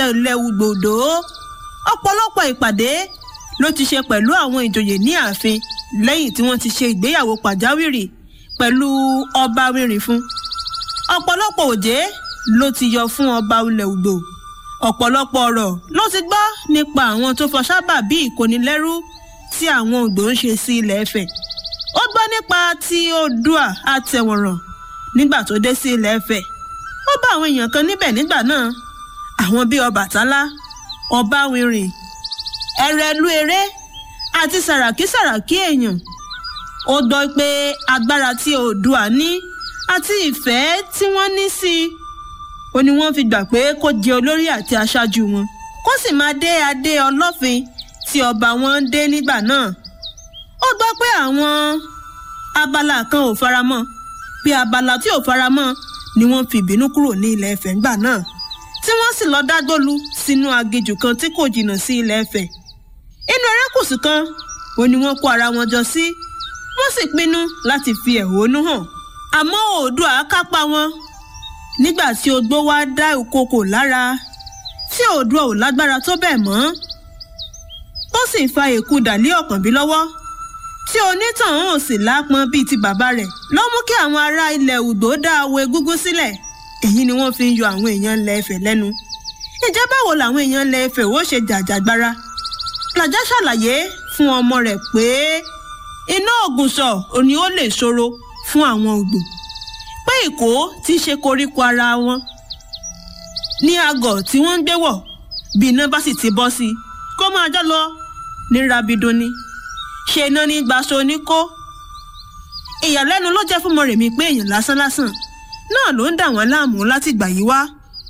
ilẹ̀ ugbòdo ọ̀pọ̀lọpọ̀ ìpàdé ló ti ṣe pẹ̀lú àwọn ìjòyè ní ààfin lẹ́yìn tí wọ́n ti ṣe ìgbéyàwó pàjáwìrì pẹ̀lú ọba wìrìfún ọ̀pọ̀lọpọ̀ òjé ló ti yọ fún ọba ilẹ̀ ugbò ọ̀pọ̀lọpọ̀ ọ̀rọ̀ ló ti gbọ́ nípa àwọn tó fọṣábà bí ìkónilẹ́rú tí àwọn Oǹdó ń ṣe sí ilẹ̀ Ifẹ̀ ó gbọ́ nípa ti Oòduà àtẹ̀wọ̀nràn nígbà tó dé sí ilẹ̀ Ifẹ̀ ó bá àwọn èèyàn kan níbẹ̀ nígbà náà àwọn bíi Ọbàtálá Ọbáwìrìn Ẹrẹ̀lú eré àti Sàràkí Sàràkí èèyàn ó gbọ́ pé agbára tí Oòduà ní àti ìfẹ́ tí wọ́n ní sí i ó ní wọ́n fi gbà pé kó jẹ olórí àti aṣáájú wọn kó sì máa dé adé ọlọ́fin tí ọba wọn ń dé nígbà náà ó gbọ́ pé àwọn abala kan ò faramọ́ pé abala tí ò faramọ́ ni wọ́n fi ìbínú kúrò ní ilẹ̀ Ifẹ̀ ńgbà náà tí wọ́n sì lọ dágbólu sínú aginjù kan tí kò jìnnà sí ilẹ̀ Ifẹ̀ inú erékùṣù kan ò ní wọ́n kó ara wọn jọ sí wọ́n sì pinnu láti fi ẹ̀hónú hàn àmọ́ Oòduà kápá wọn nígbà tí ogbó wá dá ìkokò lára tí Oòduà ò lágbára tó bẹ́ẹ̀ mọ́ ó sì fa èkú dàlí Ọ̀kànbí lọ́wọ́ tí onítàn ò sì lápọn bíi ti bàbá rẹ̀ ló mú kí àwọn ará ilẹ̀ Ugbó dá awo egúngún sílẹ̀ èyí ni wọ́n fi ń yọ àwọn èèyàn ilẹ̀ Ifẹ̀ lẹ́nu ìjẹ́ báwo làwọn èèyàn ilẹ̀ Ifẹ̀ ó ṣe jàjàgbara làjá ṣàlàyé fún ọmọ rẹ̀ pé iná ògùnṣọ̀ òní ó lè ṣòro fún àwọn Ugbó pé ìkó ti ṣe koríko ara wọn ní àgọ̀ tí wọ́n ń gbé wọ̀ bí iná bá sì ti bọ́ sí i kó máa jọ lọ ní rabidun ni ṣe iná ní gbaṣọ oníkó ìyàlẹ́nu ló jẹ́ fún Mọ́rẹ̀mí pé èèyàn lásánlásán náà ló ń dà wọ́n láàmú láti gbà yí wá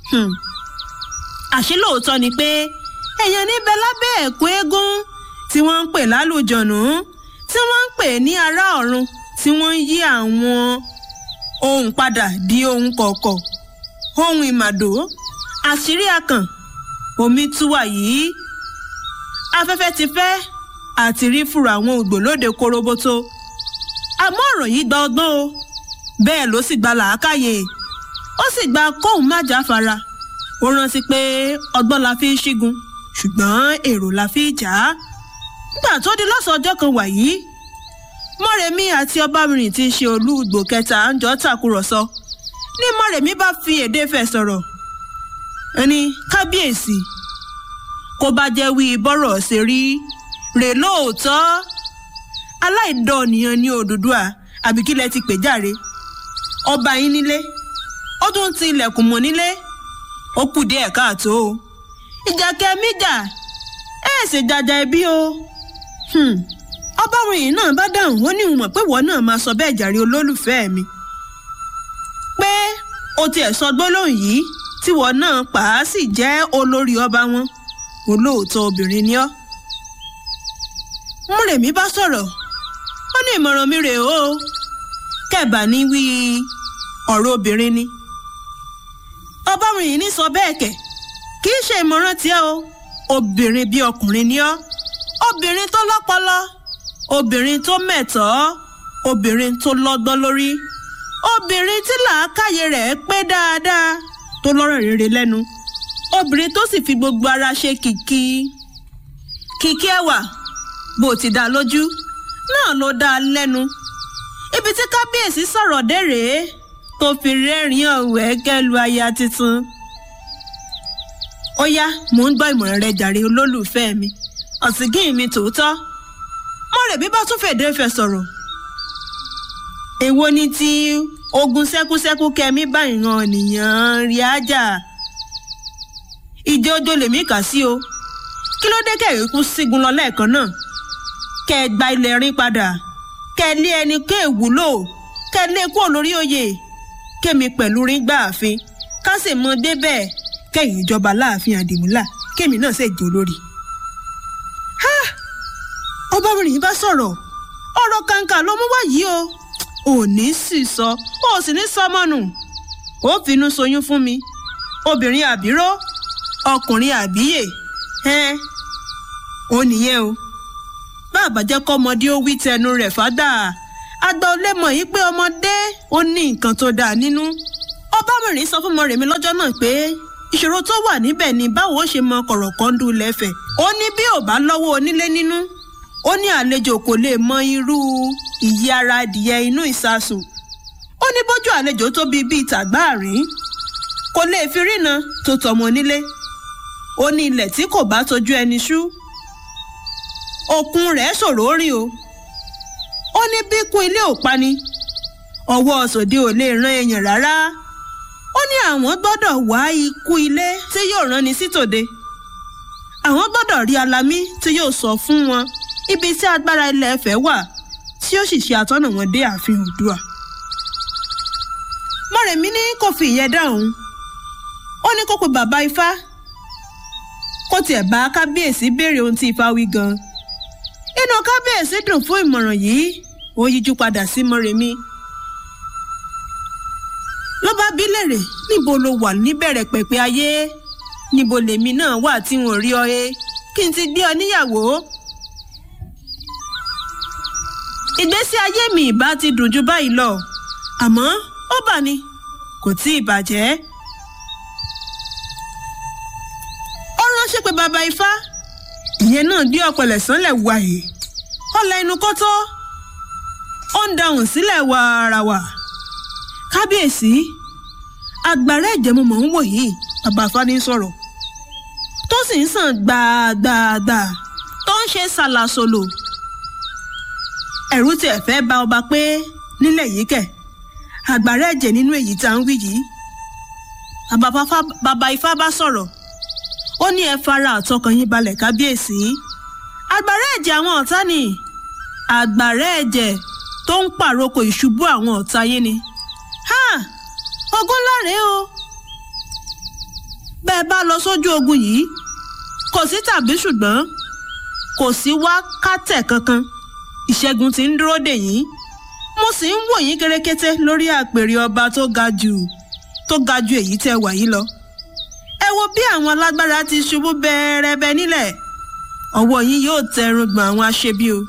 àṣé lóòótọ́ ni pé èèyàn níbẹ̀ lábẹ́ ẹ̀kú eégún tí wọ́n ń pè lálùjọ̀nù tí wọ́n ń pè ní ará ọ̀run tí wọ́n ń yí àwọn ohun padà di ohun kọ̀ọ̀kọ̀ ohun ìmàdó àṣírí akàn omi túwà yìí afẹ́fẹ́ ti fẹ́ àti rí fúra àwọn ògbólóde koroboto àmọ́ ọ̀rọ̀ yìí gba ọgbọ́n o bẹ́ẹ̀ ló sì gba làákàyè ó sì gba kóun má jáfara ó rántí pé ọgbọ́n la fi ń ṣígun ṣùgbọ́n èrò la fi jà á nígbà tó di lọ́sàn ọjọ́ kan wàyí mọ́rẹ̀mí àti ọbabìnrin tí í ṣe olú Ìgbò kẹta ń jọ tàkúrọ̀sọ ní mọ́rẹ̀mí bá fi èdè fẹ̀ sọ̀rọ̀ ẹni kábíyèsí kó bá jẹ́ wí bọ́rọ̀ ṣe rí rè lóòótọ́ aláìdọ́ọ̀nìyàn ní Odùduwà àbí kílẹ̀ ti pè járe ọba yín nílé ó tún ti ilẹ̀kùn mọ́ nílé ó kù díẹ̀ káàtó o ìjà kẹmíjà ẹ ṣe jàjà ẹbí o ọbawìnrin náà bá dáhùn ó ní ìwọ̀n pé wọ́n náà máa sọ bẹ́ẹ̀ jàre olólùfẹ́ mi pé o tiẹ̀ sọ gbólóhùn yìí tí wọ́n náà pa á sì jẹ́ olórí ọba wọn olóòótọ́ obìnrin ni ọ́ múrèmí bá sọ̀rọ̀ ó ní ìmọ̀ràn mi rèé o kẹ́ẹ̀bà ní wí ọ̀rọ̀ obìnrin ni ọbawìnrin ní sọ bẹ́ẹ̀ kẹ̀ kì í ṣe ìmọ̀ràn tiẹ̀ o obìnrin bí ọkùnrin ni ọ́ obìnrin tó lọ́pọlọ obìnrin tó mẹ̀tọ́ obìnrin tó lọ́gbọ́n lórí obìnrin tí làákàyè rẹ̀ pé dáadáa tó lọ́rọ̀ rere lẹ́nu obìnrin tó sì fi gbogbo ara ṣe kìkì kìkì ẹwà bó ti dá lójú náà ló dá lẹ́nu ibi tí kábíyèsí sọ̀rọ̀ dé rèé tó fi rẹ́rìn-ín ọ̀wẹ́ kẹ́lu aya tuntun ó yá mò ń gbọ́ ìmọ̀ràn rẹ jàre olólùfẹ́ mi ọ̀sìngín mi tòótọ́ mọ̀rẹ̀bí bá tún fèdè fẹ̀ sọ̀rọ̀ èwo ni ti ogun sẹ́kúsẹ́kú kẹ́mi bá ìran nìyàn rí ájà ìjọ ojo lèmi kà sí o kí ló dé kẹ́rì kú sígun lọ lẹ́ẹ̀kan náà kẹ́ ẹ gba ilẹ̀ rin padà kẹ́ ẹ lé ẹni kẹ́ ẹ wúlò kẹ́ ẹ lé kúrò lórí oyè kémi pẹ̀lú rin gbà àfin ká sì mọ débẹ̀ kẹ́yìn ìjọba láàfin àdìmúlà kémi náà sì jẹ́ olórí ọbabìnrin bá sọ̀rọ̀ ọ̀rọ̀ kàǹkà ló mú wá yìí o ò ní sì sọ ó sì ní sọmọnù ó finú soyún fún mi obìnrin àbíró ọkùnrin àbíyè ẹn ó nìyẹn o bàbá jẹ́ kọ́mọdé ó wí tẹnu rẹ̀ fádà àgbà ò lè mọ̀ yìí pé ọmọdé ó ní nǹkan tó dáa nínú ọbabìnrin sọ fún Mọ́rẹ̀mí lọ́jọ́ náà pé ìṣòro tó wà níbẹ̀ ni báwo ó ṣe mọ kọ̀rọ̀kọ́ndù lẹ́fẹ̀ ó ní bí ò bá lọ́wọ́ onílé nínú ó ní àlejò kò lè mọ irú ìyí ara adìyẹ inú ìsasùn ó ní bójú àlejò tóbi bíi tàgbáàrín kò lè fi rína tó tọmọ nílé ó ní ilẹ̀ tí kò bá tójú ẹni ṣú òkun rẹ̀ ṣòro rìn o ó ní bí kún ilé ò pani ọwọ́ sòde ò lè ran èèyàn rárá ó ní àwọn gbọ́dọ̀ wá ikú ilé tí yóò ránni sí tòde àwọn gbọ́dọ̀ rí alamí tí yóò sọ fún wọn ibi tí agbára ilẹ̀ Ifẹ̀ wà tí ó sì ṣe àtọ́nà wọn dé ààfin Oòduà Mọ́rẹ̀mí ní kò fi ìyẹn dáhùn ó ní kó pe bàbá Ifá kó tiẹ̀ bá kábíyèsí béèrè ohun tí Ifá wí gan inú kábíyèsí dùn fún ìmọ̀ràn yìí ó yíjú padà sí Mọ́rẹ̀mí ló bá bí lèrè níbo ló wà níbẹ̀rẹ̀ pẹ̀pẹ̀ ayé níbo lèmi náà wà tí wọn ò rí ọ ẹ kí n ti gbé ọ níyàwó. ìgbésí ayé mi ìbá ti dùn ju báyìí lọ àmọ́ ó bà ní kò tí ì bàjẹ́. ó ránṣẹ́ pé bàbá ifá ìyẹn náà gbé ọ̀pẹ̀lẹ̀ sánlẹ̀ wàyè ọ̀la inú kótó ó ń dahùn sílẹ̀ wàràwà kábíyèsí agbára ẹ̀jẹ̀ mo mọ̀ ń wò yìí bàbá fani sọ̀rọ̀ tó sì ń sàn gbàgbàgbà tó ń ṣe ṣàlàsòlò ẹ̀rù tiẹ̀ fẹ́ bà ọba pé nílẹ̀ yìí kẹ̀ agbára ẹ̀jẹ̀ nínú èyí tá à ń wí yìí bàbá ifá bá sọ̀rọ̀ ó ní ẹ fara àtọkàn yín balẹ̀ kábíyèsí agbára ẹ̀jẹ̀ àwọn ọ̀tá ni agbára ẹ̀jẹ̀ tó ń pàrokò ìṣubú àwọn ọ̀tá yín ni ogun láre o bẹ́ẹ̀ bá lọ sójú ogun yìí kò sí tàbí ṣùgbọ́n kò sí wákàtẹ̀ kankan ìṣẹ́gun tí ń dúró dè yín mo sì ń wò yín kérékété lórí àpèrè ọba tó ga jù tó ga ju èyí tẹ́ wà yìí lọ ẹ wo bí àwọn alágbára ti ṣubú bẹ́ẹ̀rẹ́bẹ́ nílẹ̀ ọwọ́ yín yóò tẹ irùngbọ̀n àwọn aṣebi o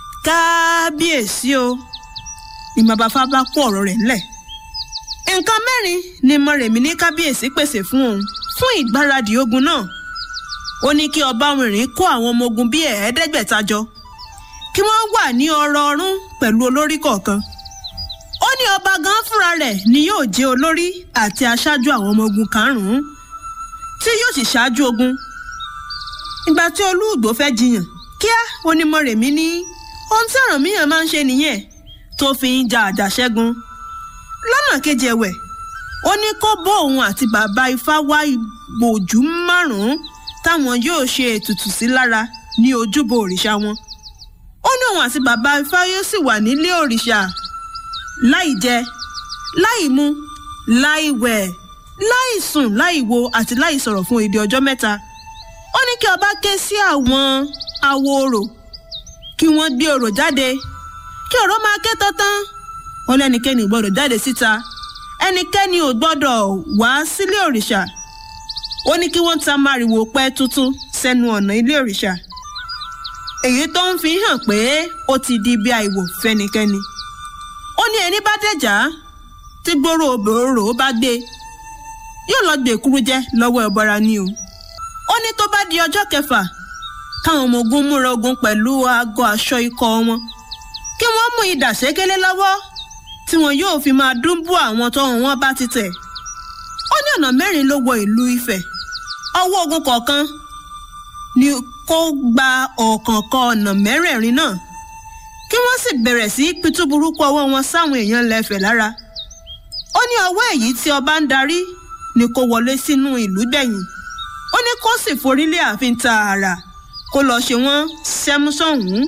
kábíyèsí o ìmọ̀bàfà bá kó ọ̀rọ̀ rẹ̀ ńlẹ̀ nǹkan mẹ́rin ni Mọ́rẹ̀mí ní kábíyèsí pèsè fún òun fún ìgbáradì ogun náà ó ní kí ọba wìnrin kó àwọn ọmọ ogun bíi ẹ̀ẹ́dẹ́gbẹ̀ta jọ kí wọ́n wà ní ọrọ̀ ọ̀rún pẹ̀lú olórí kọ̀ọ̀kan ó ní ọba gan fúnra rẹ̀ ni yóò jẹ́ olórí àti aṣáájú àwọn ọmọ ogun karùn-ún tí yóò sì ṣáájú ogun ìgbà tí olúùgbò fẹ́ jiyàn kíá ó ní Mọ́rẹ̀mí ní ohun tí Ọ̀rànmíyàn máa ń ṣe nìyẹn tó fi ń ja àjàṣẹ́gun lọ́nà kejì ẹ̀wẹ̀ ó ní kó bó òun àti bàbá ifá wá ìbòjú márùn-ún táwọn yóò ṣe ètùtù sí lára ní ojúbọ òrìṣà wọn ó ní òun àti bàbá ifá yóò sì wà nílé òrìṣà láì jẹ láì mu láì wẹ̀ láì sùn láì wo àti láì sọ̀rọ̀ fún èdè ọjọ́ mẹ́ta ó ní kí ọba ké sí àwọn awo orò kí wọ́n gbé orò jáde kí ọ̀rọ̀ máa ké tọ́tán ó lẹ́nikẹ́ni ò gbọ́dọ̀ jáde síta ẹnikẹ́ni ò gbọ́dọ̀ wá sílé òrìṣà ó ní kí wọ́n ta máriwo pẹ́ tuntun sẹ́nu ọ̀nà ilé òrìṣà èyí tó ń fi hàn pé ó ti di ibi àìwò fẹ́nikẹ́ni ó ní ẹni bá dẹ̀já tí gbòòrò òbòrò bá gbé yóò lọ gbé kúrú jẹ lọ́wọ́ ẹ̀bọra ni o ó ní tó bá di ọjọ́ kẹfà káwọn ọmọ ogun múra ogun pẹ̀lú aago aṣọ ikọ̀ wọn kí wọ́n mú idà ṣékélé lọ́wọ́ tí wọn yóò fi máa dúnbú àwọn tọ́hún wọn bá ti tẹ̀. ó ní ọ̀nà mẹ́rin ló wọ ìlú Ifẹ̀ ọwọ́ ogun kọ̀ọ̀kan ni kó gba ọ̀kọ̀ọ̀kan ọ̀nà mẹ́rẹ̀ẹ̀rin náà kí wọ́n sì bẹ̀rẹ̀ sí pitú burúkú ọwọ́ wọn sáwọn èèyàn lẹ́fẹ̀ lára. ó ní ọwọ́ èyí tí ọba ń darí ni kó wọlé sínú ìlú gbẹ̀yìn ó ní kó sì forí lé ààfin tààrà kó lọ́ọ́ ṣe wọ́n sẹ́músọ̀hún.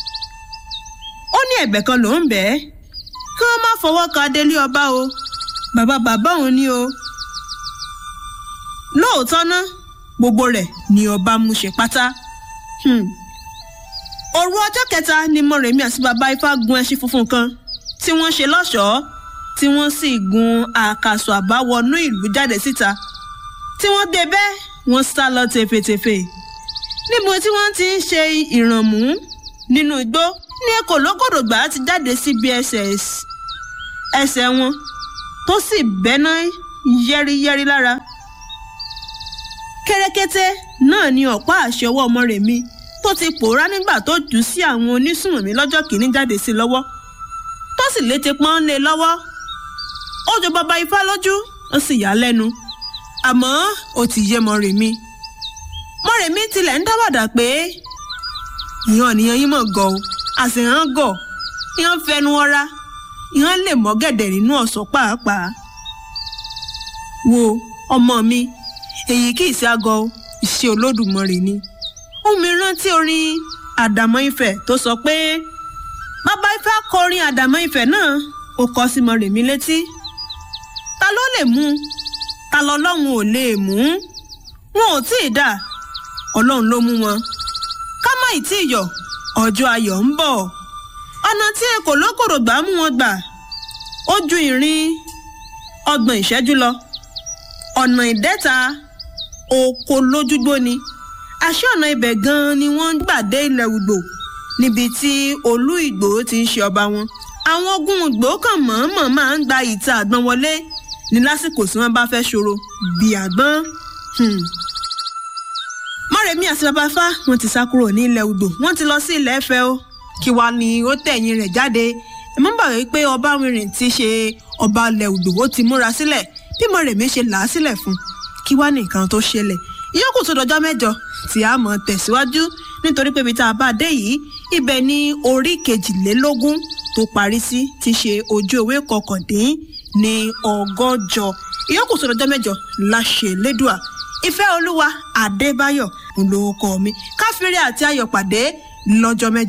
ó ní ẹ̀bẹ̀ kan ló ń bẹ́ẹ̀ kí wọ́n má fọwọ́ ka délé ọba o bàbá bàbá òun ni o. lóòótọ́ ná gbogbo rẹ̀ ni ọba mú ṣe pátá. òru ọjọ́ kẹta ni Mọ́rẹ̀mí àti bàbá Ifá gun ẹṣin funfun kan tí wọ́n ṣe lọ́ṣọ̀ọ́ tí wọ́n sì gun àkàsọ̀ àbáwọnú ìlú jáde síta tí wọ́n dé bẹ́ẹ̀ wọ́n sá lọ tèfètèfè níbo tí wọ́n ti ń ṣe ìrànmú nínú igbó ní ekòlógòdògbà ti jáde síbi ẹsẹ̀ ẹsẹ̀ wọn tó sì bẹ́ná yẹ́rìyẹ́rì lára kẹ́rẹ́kẹ́tẹ́ náà ni ọ̀pá àṣẹ ọwọ́ ọmọ rẹ̀ mi tó ti pòórá nígbà tó jù ú sí àwọn onísùnmọ̀mí lọ́jọ́ kìíní jáde sí lọ́wọ́ tó sì létí pọ́n lé lọ́wọ́ ó jọ bàbá ifá lójú ó sì yà á lẹ́nu àmọ́ ó ti yé Mọ́remí Mọ́remí tilẹ̀ ń dáwàdà pé ìhàn nìyẹn yín mọ̀ gọ̀ ọ́ àṣehàn gọ̀ ìhàn fẹnu ọra ìhàn lè mọ́ gẹ̀dẹ̀ nínú ọ̀sán pàápàá wo ọmọ mi èyí kì í ṣe àgọ́ iṣẹ́ Olódùmarè ni ohun mi rántí orin àdàmọ́ Ifẹ̀ tó sọ pé bàbá Ifá kọ orin àdàmọ́ Ifẹ̀ náà ó kọ sí Mọ́remí létí ta ló lè mú ta lọ́lọ́run ò lè mú wọn ò tí ì dà ọlọ́run ló mú wọn ká má ì tí ì yọ̀ ọjọ́ ayọ̀ ń bọ̀ ọ̀nà tí èkó lókòrò gbà mú wọn gbà ó ju ìrìn ọgbọ̀n ìṣẹ́jú lọ ọ̀nà ìdẹ́ta oko lójúgbó ni àṣé ọ̀nà ibẹ̀ gan-an ni wọ́n gbà dé ilẹ̀ Ùgbò níbi tí olú Ìgbòho ti ń ṣe ọba wọn àwọn ogun Ìgbòho kan mọ̀ọ́mọ̀ máa ń gba ìta àgbọn wọlé ní lásìkò tí wọ́n bá fẹ́ ṣòro bí àgbọn. Mọ́remí àti babafá wọ́n ti sá kúrò ní ilẹ̀ Ùgbò wọ́n ti lọ sí ilẹ̀ Ẹ̀fẹ̀ o kí wàá ní ó tẹ̀yìn rẹ̀ jáde ẹ má gbàgbé pé Ọbawìnrin ti ṣe ọba ilẹ̀ Ùgbò ó ti múra sílẹ̀ bí Mọ́remí ṣe là á sílẹ̀ fún kí wàá ní nǹkan tó ṣẹlẹ̀ ìyókù tó dọjọ́ mẹ́jọ tí a mọ̀ tẹ̀síwájú nítorí pé ibi tá a bá dé yìí ibẹ̀ ni orí kejìlélógún tó parí sí ti ṣe ojú ewé kọkàndín ní ọgọ́jọ ìyókù tó dọjọ́ mẹ́jọ láṣẹ lẹ́dùà ìfẹ́ olúwa adébáyọ̀ olórúkọ mi káfíńrẹ́ àti ayọ̀ pàdé lọ́jọ́ mẹ́jọ.